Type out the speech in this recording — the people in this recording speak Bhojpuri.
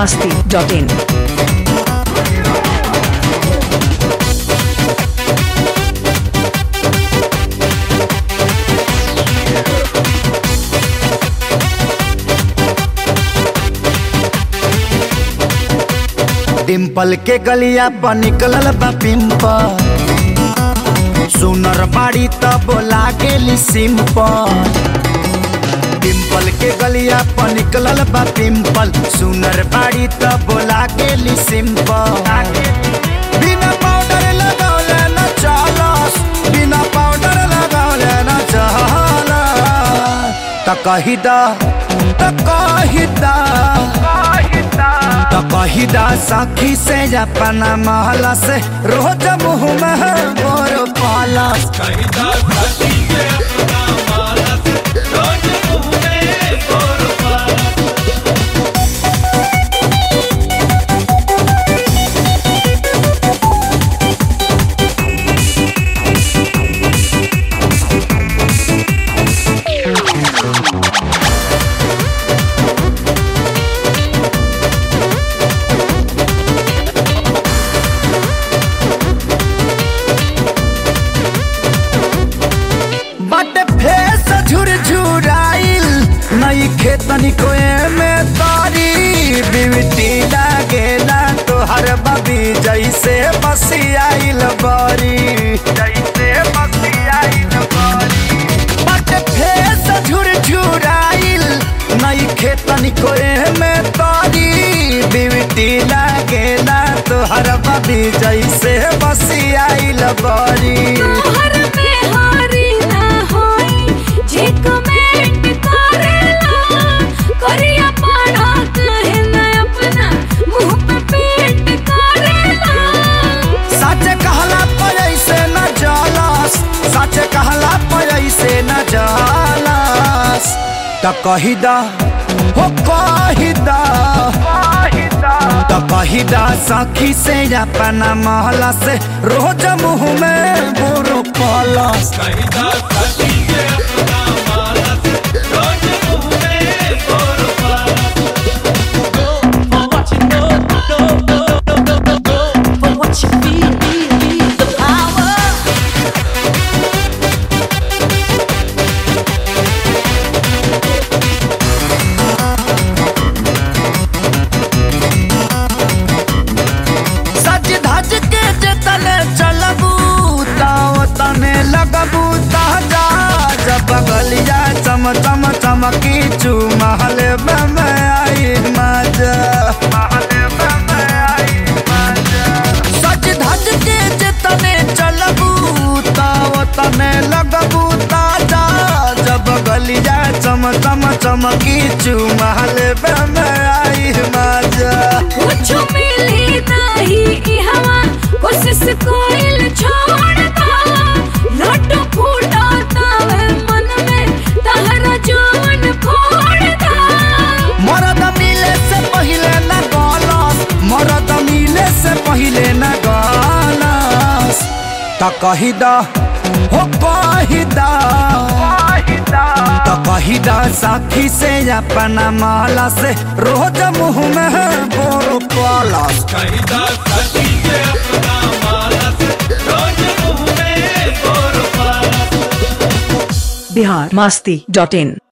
masti.in. डिम्पल के गलिया पर निकलल बा पिंपल सुनर बाड़ी त बोला गेली सिंपल डिम्पल के गलिया पर निकलल बा पिंपल सुनर बाड़ी त बोला गेली सिंपल बिना पाउडर लगौले न चलस बिना पाउडर लगौले न चलस त कही दा त कही दा तो कहिदा सखी से अपना महला से रोज मुँह में बोर पालस बट फेस झुरझुराइल नई खेतनी कोए में तारी बिवटी लागेला तोहर बबी जैसे बसियाइल बारी जैसे बसियाइल बारी बट फेस झुरझुराइल नई खेतनी कोए में तारी बिवटी लागेला तोहर बबी जैसे बसियाइल बारी तोहर में हारी ना होई जे कमेंट करेला करिया पाड़ा कहे ना अपना मुंह पे पेंट करेला सच कहला पर ऐसे न जालस सच कहला पर ऐसे न जालस त कही दा हो कही दा त कही दा सखी से अपना महला से रोज मुँह में बुरु पलस For what you feel, feel, feel the power. सज धज के जतने चलबू ताओ तने लगबू ताजा जब बगलिया चम चम चमकी चू महल में मैं आई मजा महल में मैं आई मजा सज धज के जतने चलबू ताओ तने लगबू ताजा जब बगलिया चम चम चमकी चू महल में मैं आई मजा कुछ मिली नहीं ई हवा कोशिश कोइल छोड़ता लड्डू फूटा तावे मन में तहरा जवन फोड़ता मरद मिले से पहिले न गलस मरद मिले से पहिले न गलस त कही दा हो कही दा त कही दा साथी से अपना माला से रोज मुँह में बोर पलस Bihar masti.in.